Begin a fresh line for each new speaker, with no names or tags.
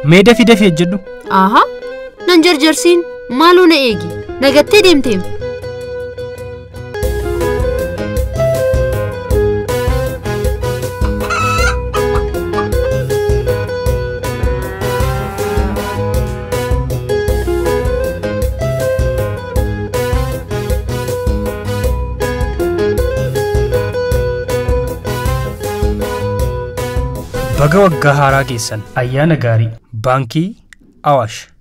Mee dafii dafii hojjedhu.
Ahaa nan jarjarsiin maaloo na eegi nagattee deemteem.
Baga waggaa haaraa keessan ayyaana gaarii baankii Awaash.